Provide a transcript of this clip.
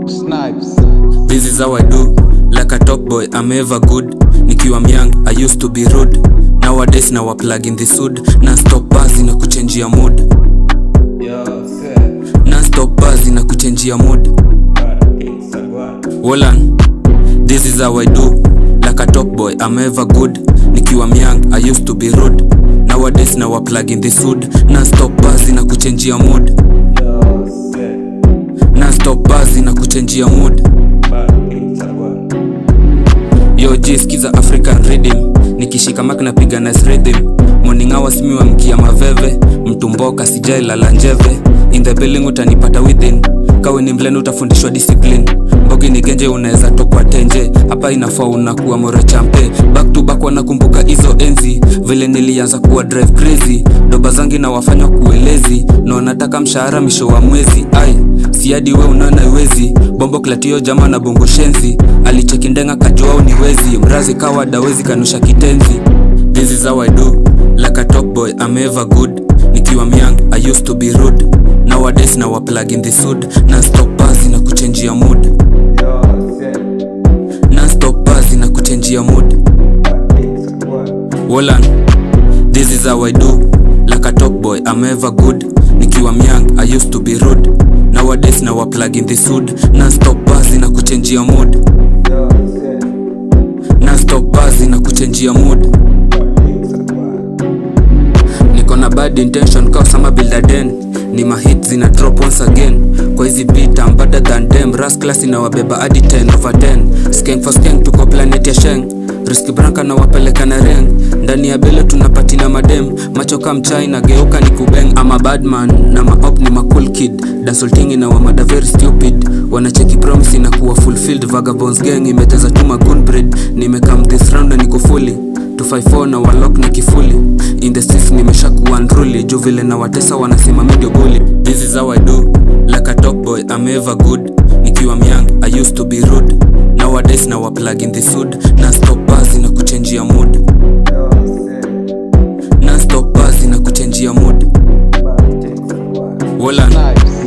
Snipes. This is how I do. Like a top boy, I'm ever good. Nikiwa myang, I used to be rude. Nowadays now I plug in the hood. Na stop buzz na kuchenjia mood. Yo, set. Na stop buzz na kuchenjia mood. Wolan, this is how I do. Like a top boy, I'm ever good. Nikiwa myang, I used to be rude. Nowadays now I plug in the hood. Na stop buzz na kuchenjia mood. Yo, set. Na stop buzz na kuchenjia mood. Yo G skiza African rhythm nikishika mic napiga nice rhythm morning hours mi wamkia maveve mtumboka sijai lala njeve in the building utanipata within kawe ni mleni utafundishwa discipline mbogi ni genje unaweza tokwa tenje hapa inafaa unakuwa more champe back to back wanakumbuka hizo enzi vile nilianza kuwa drive crazy doba zangi na wafanywa kuelezi na wanataka mshahara misho wa mwezi ai siadi we unaona iwezi bombo klatio jama na bongo shenzi alicheki ndenga kajoa ni wezi mrazi kawa dawezi kanusha kitenzi this is how i do like a top boy i'm ever good nikiwa myang i used to be rude nowadays now I plug in the hood na stop buzz na kuchenjia mood Yo, set. na stop buzz na kuchenjia mood Wolan, this is how I do. Like a top boy, I'm ever good. Nikiwa myang, I used to be rude. Nowadays now I plug in the hood. Na stop buzz na kuchenjia mood. Yo, set. Na stop buzz na kuchenjia mood. Niko na bad intention kwa sama builder den. Ni mahit zina drop once again. Kwa hizi beat I'm better than them. Ras class inawabeba hadi 10 over 10. Skank for skank tuko planet ya sheng. Riski branka na wapeleka na reng. Ndani ya bele tunapatina madem. Macho kama mchai na geuka ni kubeng. I'm a bad man na ma op ni ma cool kid. Dancehall na wamada very stupid. Wanacheki promise na kuwa fulfilled. Vagabonds gang imeteza tu magoon breed. Nimekam this round na niko fully 254 na walok na kifuli in the streets nimesha kuwa unruly juu vile na watesa wanasema mi ndio bully this is how i do like a top boy i'm ever good nikiwa myang i used to be rude nowadays now I plug in the hood na stop buzz na kuchenjia mood Yo, set. na stop buzz na kuchenjia mood Wolan Snipes.